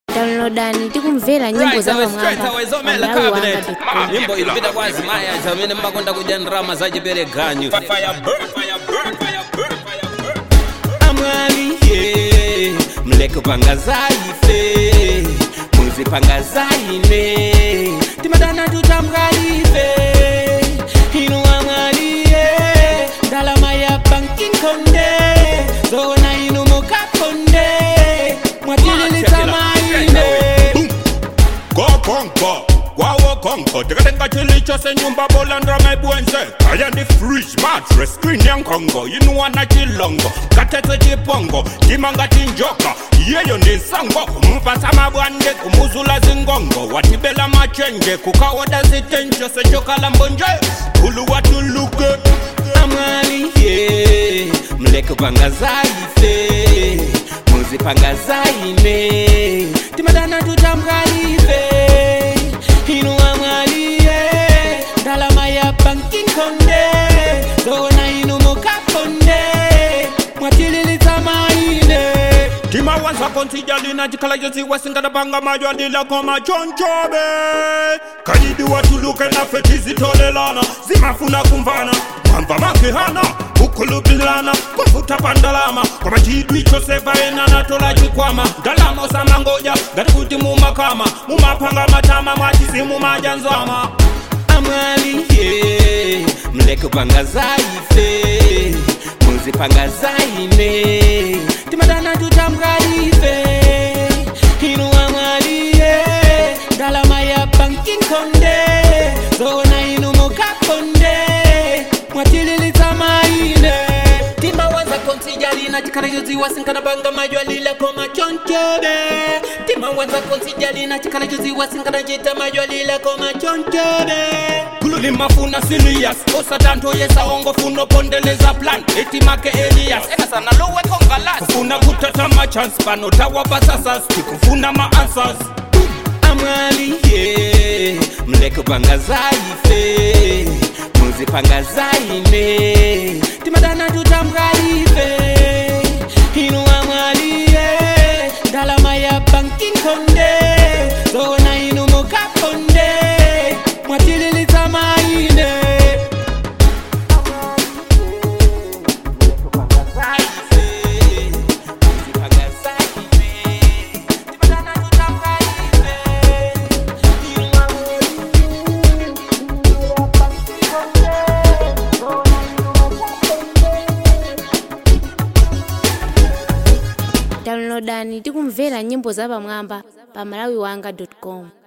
downloadani tikumvera nyimbo za zomela pamwamba cabinet pamalawi nyimbo ilipita kwazi maya zamene mmakonda kudya ndrama zachipereganyu amwali ye mlekupanga zaife muzipanga zaine timadana tutamngalife inu amwaliye ndalama ya bankinkonde zona inu mukakonde mwatililitamaine kokonko kwawokonko tikatenga chilicho senyumba bolandra maibwenze kaya ndi fridge mattress screen ya nkongo yinuwana chilongo katete chipongo timanga tinjoka iyeyo ndi sango kumupasa mabwande kumuzula zingongo watibela machenje kukawoda zitenjo sechokala mbonje kulu watuluke amwali ye mlekupanga zaife muzipanga zaine timadana tutamngalife inu amwaliye ndalama ya bankinkonde zona inu mukakonde mwatililitamaine timawanza konsijalina chikhala chosiwa singadapanga majwalila koma chonchobe kayidi watuluke nafe tizitolelana zimafuna kumvana mwamva makihana ukhulubilana kwafuta pandalama koma chidwi chosevaena natola chikwama ndalama osamangoja ngati kuti mumakama mumapanga matama mwatisi mumajanzama amwali ye mlekupanga zaife muzipanga zaine timadana tutamngalife inu amwaliye ndalama ya bankinkonde zona inu mukakonde mwatililitamaine timawanza konsijalina chikalachoziwa sinkanapanga majwalila koma chonchobe timawanza konsijalina chikalachoziwa sinkanachita majwalila koma chonchobe kululi mafuna silias osatanto yesaongo funo pondeleza plan etimake elias ekasana loweko ngalas kufuna kutata machance pano tawapasasas tikufuna maanswers amwali ye mlekupanga zaife muzipanga zaine timadana tutamngalife inu amwaliye ndalama ya bankinkonde zona inu mukakonde mwatililitamaine downloadani tikumvera nyimbo za pamwamba pa malawiwanga com